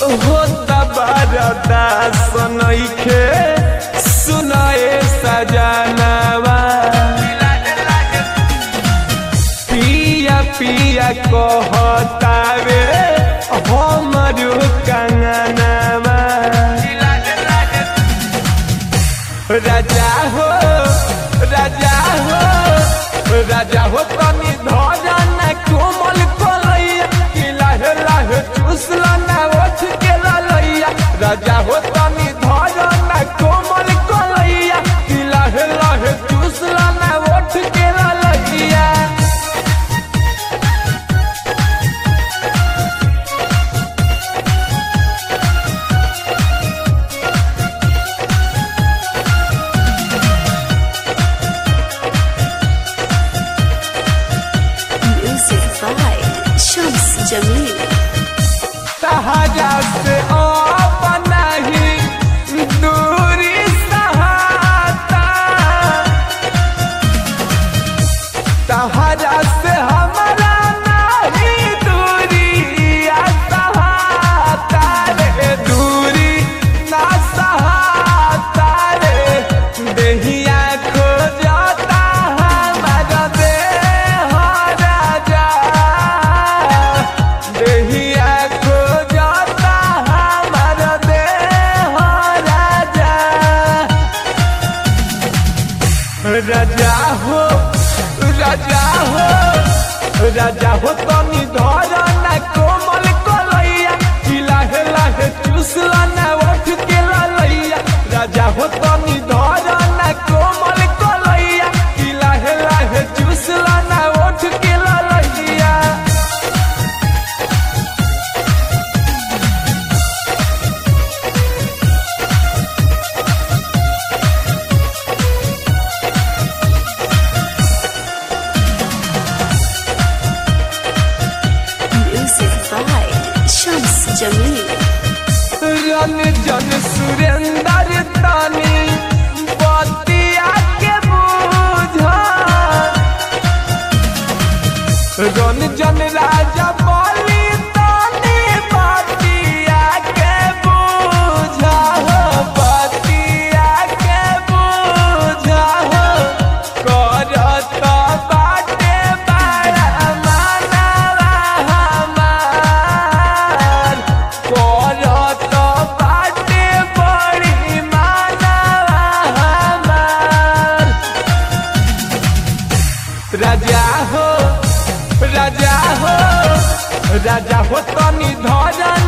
होता बरदा सनैखे सुनाए सजनवा पिया पिया कहतावे हमरो कंगनवा राजा हो राजा हो राजा हो तनी धरन कोमल कलैया कि लाहे लाहे चुसला ना ओठ के ललैया राजा हो तनी धरन कोमल कलैया कि लाहे लाहे चुसला ना ओठ के ललैया Music by Shams Jamil. सहारा से अपना ही दूरी सहाता सहारा से हमारा नहीं दूरी सहाता रे दूरी ना सहाता रे देहिया खो जाता हमारा देह राजा देहिया खो जाता हमारा देह राजा राजा हो राजा हो राजा हो तनी धरा ना कोमल कलैया कि लाहे लाहे चुसला ना ओठ के ललैया राजा हो तनी धरा ना कोमल कलैया कि लाहे लाहे चुसला ना ओठ के ललैया Music by Shams Jamil. रन जन सुरेंदर तानी बतिया के बूझा रन जन राजा बोली तानी बतिया के बूझा हो बतिया के बूझा हो करत बाटे बड़ा मानवा हमार करत बाटे बड़ी मानवा हमार राजा हो राजा हो राजा हो तनी धरन